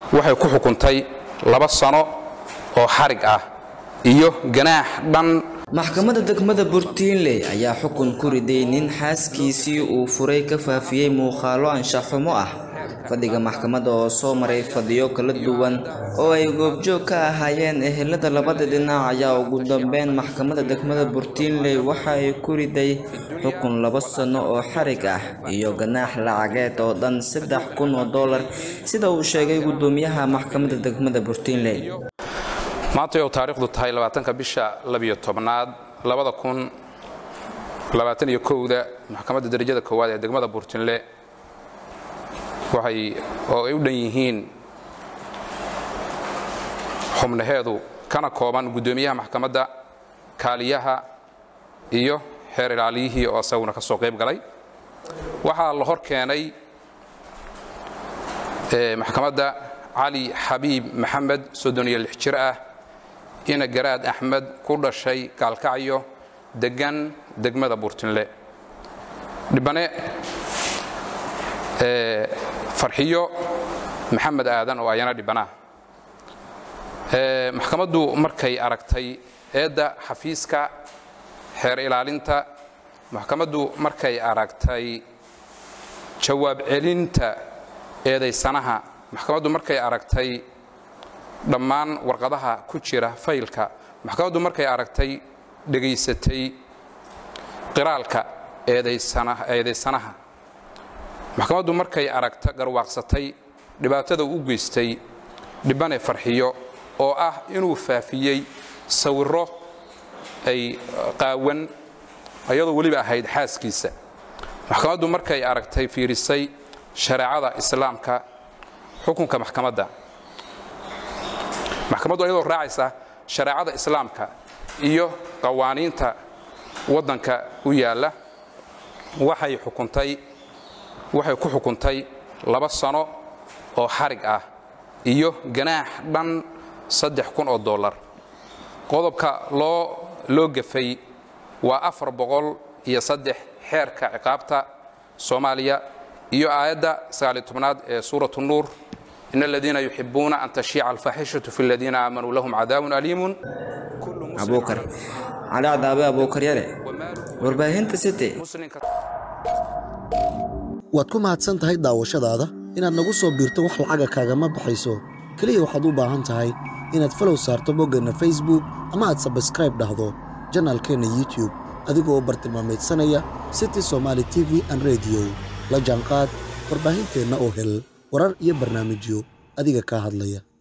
waxay ku xukuntay laba sano oo xarig ah iyo ganaax dhan maxkamadda degmada burtiinley ayaa xukun ku riday nin xaaskiisii uu furay ka faafiyey muuqaalo anshaxumo ah fadhiga maxkamadda oo soo maray fadhiyo kala duwan oo ay goobjoog ka ahaayeen ehelada labada dhinac ayaa ugu dambeyn maxkamadda degmada burtiinley waxa ay ku riday xukun laba sano oo xarig ah iyo ganaax lacageed oo dhan saddex kun oo dollar sida uu sheegay gudoomiyaha maxkamadda degmada burtiinley maantay oo taariikhdu tahay labaatanka bisha labiyo tobnaad labada kun labaatan iyo kowda maxkamadda darajada koowaad ee degmada burtinle waxay oo ay u dhan yihiin xubnaheedu kana kooban guddoomiyaha maxkamadda kaaliyaha iyo xeer ilaaliyihii oo isaguna ka soo qayb galay waxaa la hor keenay maxkamadda cali xabiib maxamed soddon iyo lix jir ah ina garaad axmed ku dhashay gaalkacyo degan degmada burtinle dhibane farxiyo maxamed aadan oo ayana dhibanaah maxkamaddu markay aragtay eedda xafiiska xeer ilaalinta maxkamaddu markay aragtay jawaab celinta eedaysanaha maxkamaddu markay aragtay dhammaan warqadaha ku jira faylka maxkamaddu markay aragtay dhegaysatay qiraalka eedaysanaha maxkamaddu markay aragta garwaaqsatay dhibaatada u geystay dhibane farxiyo oo ah inuu faafiyey sawirro ay qaawan ayadoo weliba ahayd xaaskiisa maxkamaddu markay aragtay fiirisay shareecada islaamka xukunka maxkamadda maxkamaddu ayadoo raacaysa shareecada islaamka iyo qawaaniinta waddanka u yaalla waxay xukuntay waxay ku xukuntay laba sano oo xarig ah iyo ganaax dhan saddex kun oo dollar qodobka loo loo gafay waa afar boqol iyo saddex xeerka ciqaabta soomaaliya iyo aayadda sagaaliy tobnaad ee suuratu nuur in aladiina yuxibuuna an tashiica alfaaxishatu fi aladiina aamanuu lahum cadaabun aliimun abuukar cali cadaabe abuukar yare warbaahinta city waad ku mahadsan tahay daawashadaada inaad nagu soo biirto wax lacaga kaagama baxayso keliya waxaad u baahan tahay inaad falow saarto boggeenna facebook ama aad sabskraib dhahdo janaalkeenna youtube adigoo bartilmaamaydsanaya city somaali t v an rediyo la jaanqaad warbaahinteenna oo hel warar iyo barnaamijyo adiga kaa hadlaya